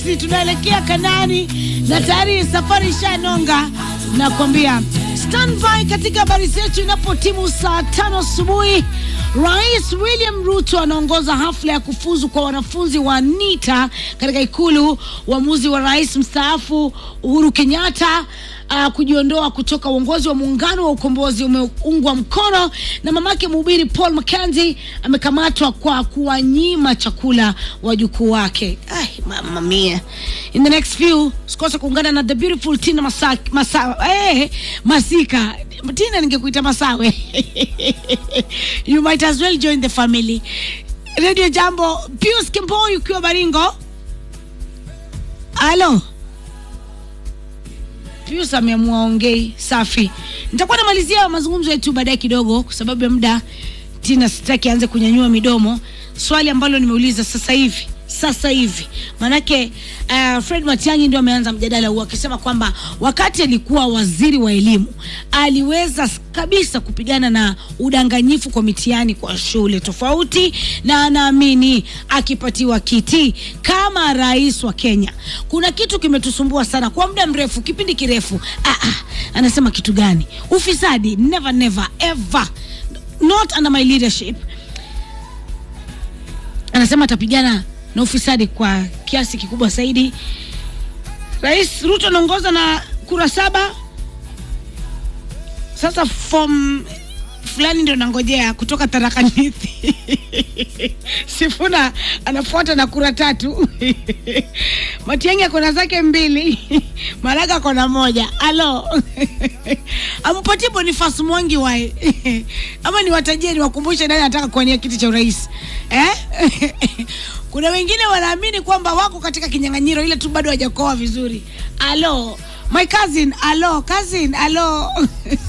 Sisi tunaelekea Kanani na tayari safari ishanonga. Nakwambia standby katika habari zetu. Inapotimu saa tano asubuhi, Rais William Ruto anaongoza hafla ya kufuzu kwa wanafunzi wa NITA katika Ikulu. Uamuzi wa rais mstaafu Uhuru Kenyatta uh, kujiondoa kutoka uongozi wa muungano wa ukombozi umeungwa mkono na mamake mhubiri Paul Mackenzie amekamatwa kwa kuwanyima chakula wajukuu wake. Ai, mama mia. In the next few usikose kuungana na the beautiful Tina Masa, Masa, eh, Masika Tina, ningekuita Masawe you might as well join the family. Radio Jambo, Pius Kimboi ukiwa Baringo. Halo. Pius ameamua ongei. Safi, nitakuwa namalizia mazungumzo yetu baadaye kidogo, kwa sababu ya muda. Tina sitaki aanze kunyanyua midomo. Swali ambalo nimeuliza sasa hivi sasa hivi manake, uh, Fred Matiang'i ndio ameanza mjadala huu akisema kwamba wakati alikuwa waziri wa elimu aliweza kabisa kupigana na udanganyifu kwa mitihani kwa shule tofauti, na anaamini akipatiwa kiti kama rais wa Kenya, kuna kitu kimetusumbua sana kwa muda mrefu, kipindi kirefu. Ah, ah, anasema kitu gani? Ufisadi, never never ever, not under my leadership. Anasema atapigana na ufisadi kwa kiasi kikubwa zaidi. Rais Ruto anaongoza na kura saba. Sasa form fulani ndio nangojea kutoka Tharaka Nithi. Sifuna anafuata na kura tatu. Matiang'i akona zake mbili. Maraga akona moja. Alo. Ampatie Boniface Mwangi wae. Ama niwatajie niwakumbushe nani anataka kuwania kiti cha urais. Eh? Kuna wengine wanaamini kwamba wako katika kinyang'anyiro ile tu bado hawajakoa vizuri. Alo, my cousin, alo, cousin, alo.